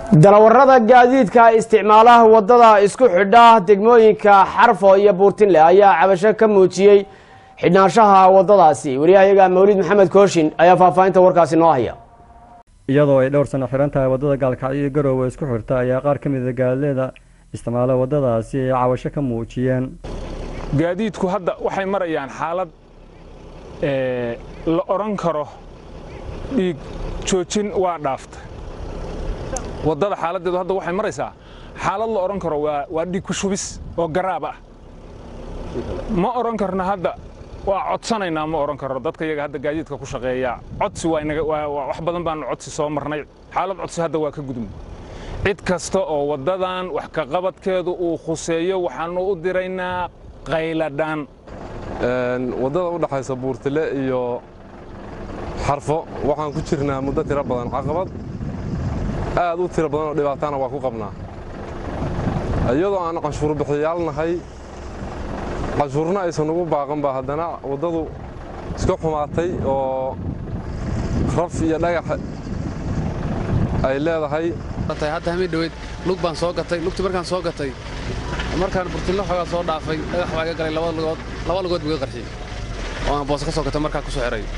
dalawarada gaadiidka isticmaalaha wadada isku xidha degmooyinka xarfo iyo buurtinle ayaa cabasho ka muujiyey xidhnaanshaha wadadaasi wariyahayaga mawlid maxamed kooshin ayaa faahfaahinta warkaasi noo haya iyadoo ay dhowr sano xiran tahay waddada gaalkacyo iyo garoowe isku xirta ayaa qaar ka mid a gaadileeda isticmaala waddadaasi ay cabasho ka muujiyeen gaadiidku hadda waxay marayaan xaalad la odhan karo dhiig joojin waa dhaafta waddada xaaladdeedu hadda waxay maraysaa xaalad la odhan karo waa dhiig ku shubis oo garaab ah ma odhan karno hadda waa codsanaynaa ma odhan karno dadka iyaga hadda gaadiidka ku shaqeeya codsi wax badan baanu codsi soo marnay xaalad codsi hadda waa ka gudubnay cid kasta oo waddadan wax ka qabadkeedu uu khuseeyo waxaannu u diraynaa qayladhaan waddada u dhaxaysa buurtile iyo xarfo waxaan ku jirnaa muddo tiro badan caqabad aad u tiro badan oo dhibaatana waa ku qabnaa iyadoo aan canshuur bixiyaal nahay canshuurna aysan ugu baaqan ba haddana waddadu iska xumaatay oo raf iyo dhagax ay leedahay hadda hamii dhoweyd lug baan soo gatay lugtii markaan soo gatay markaan burtillo xoogaa soo dhaafay dhagax baa iga galay laba lugood laba lugood buu iga qarxiyey oo aan booso ka soo gatay markaan ku soo xiray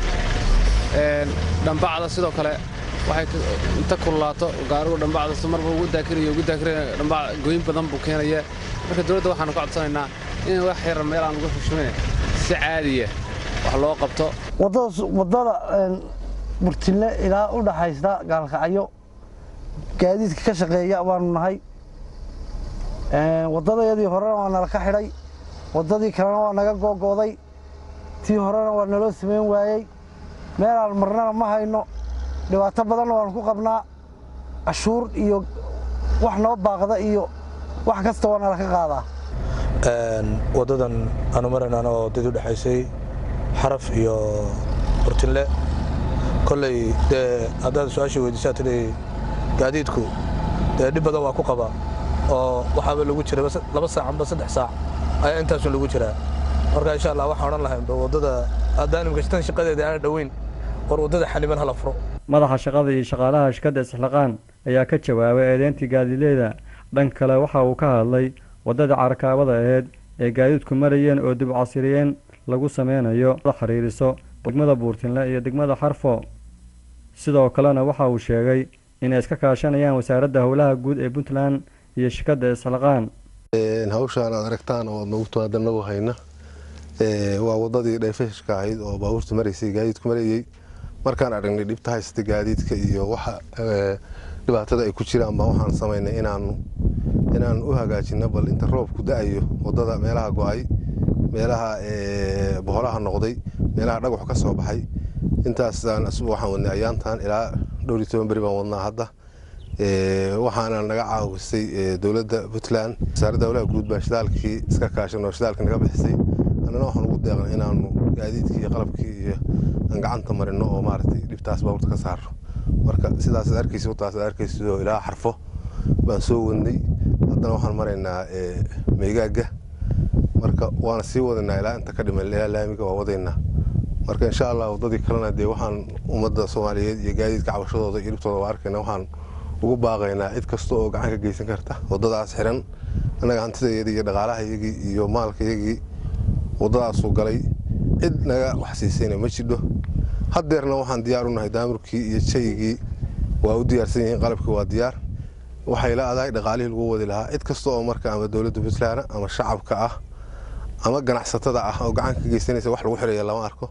dhambacda sidoo kale waxay inta kululaato gaarigu dhambacda marba ugu daakirayo ugu daakirayo dhambac gooyin badan buu keenaya marka dowladda waxaanu ka codsanaynaa in wax yar meel aan lagu xushmayna si caadiya wax loo qabto waddada burtille ilaa u dhaxaysta gaalkacyo gaadiidka ka shaqeeya baanu nahay waddadayadii horena waa nala ka xidhay waddadii kalena waa naga googooday tii horena waa naloo samayn waayey meelaan marnana ma hayno dhibaato badanna waanu ku qabnaa cashuur iyo wax noo baaqda iyo wax kasta waa nala ka qaadaa waddadan aanu maraynaan oo dad u dhexaysay xaraf iyo burtinle kolley dee haddaad su-aashii weydiisaa tidhi gaadiidku dee dhib badan waa ku qabaa oo waxaaba lagu jira laba saac amba saddex saac ayaa intaasun lagu jiraa marka insha allah waxaan odhan lahayn waddada haddaanimka tan shaqadeeda aana dhoweyn war waddada xaniban hala furo madaxa shaqada iyo shaqaalaha shirkadda isxilaqaan ayaa ka jawaabay eedeyntii gaadileeda dhan kale waxa uu ka hadlay waddada carakaabada aheyd ee gaadiidku marayeen oo dib casiriyeen lagu sameynayo xiriiriso degmada buurtinle iyo degmada xarfo sidoo kalena waxa uu sheegay inay iska kaashanayaan wasaaradda howlaha guud ee puntland iyo shirkadda isxilaqaan hawshaan aad aragtaan oo nagu timaada nagu hayna waa waddadii dhayfashka ahayd oo baabuurta maraysay gaadiidku marayey markaan aragnay dhibta haysata gaadiidka iyo waxa dhibaatada ay ku jiraan baa waxaan samaynay inaanu inaan u hagaajino bal inta roobku da-ayo waddada meelaha go-ay meelaha boholaha noqday meelaha dhagaxu ka soo baxay intaasaan waxaan wadnay ayaantan ilaa dhowr iyo toban beri baan wadnaa hadda waxaana naga caawisay dowladda puntland wasaaradda howlaha guud baa shidaalkii iska kaashan oo shidaalka naga bixisay annana waxaan ugu deeqnay inaanu gaadiidkii iyo qalabkii iyo aan gacanta marino oo maaragtay dhibtaas baabuurta ka saarno marka sidaasaad arkaysa wadaasaad arkaysa oo ilaa xarfo baan soo wadnay haddana waxaan maraynaa meygaaga marka waana sii wadaynaa ilaa inta ka dhiman ilaa laamiga waa wadaynaa marka insha allah waddadii kalena dee waxaan ummadda soomaaliyeed iyo gaadiidka cabashadooda iyo dhibtooda waa arkayna waxaan ugu baaqaynaa cid kasta oo gacan ka geysan karta waddadaas xiran annaga hantidayadii iyo dhaqaalahayagii iyo maalkayagii waddadaasuu galay cid naga wax siisayna ma jidho haddeerna waxaan diyaar u nahay daamurkii iyo jaygii waa u diyaarsan yihiin qalabkii waa diyaar waxay la adahay dhaqaalihii lagu wadi lahaa cid kasta oo marka ama dowladda puntland ama shacabka ah ama ganacsatada ah oo gacan ka geysanaysa wax lagu xiraya lama arko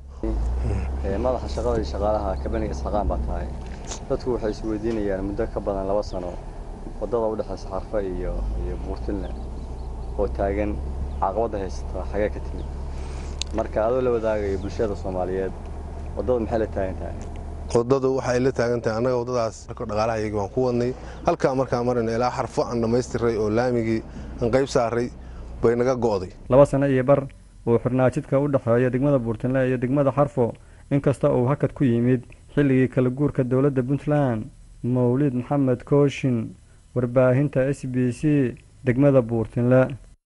madaxa shaqada iyo shaqaalaha kabaniga isxaqaan baa tahay dadku waxay isweydiinayaan muddo ka badan laba sano waddada u dhexaysa xarfa iyo iyo buurtinle oo taagan caqabadda haysata xagee ka timid marka adoo la wadaagayo bulshada soomaaliyeed waddada maxay la taagan tahay waddadu waxay la taagan tahay annaga waddadaas dhaqaalahayagii waan ku wadnay halkaa markaan marayna ilaa xarfo aan dhammaystiray oo laamigii aan qayb saaray bay naga go'day laba sano iyo bar uu xirnaa jidka u dhexeeya degmada buurtinle iyo degmada xarfo inkasta uu hakad ku yimid xilligii kala guurka dowladda puntland mawlid maxamed kooshin warbaahinta s b c degmada buurtinle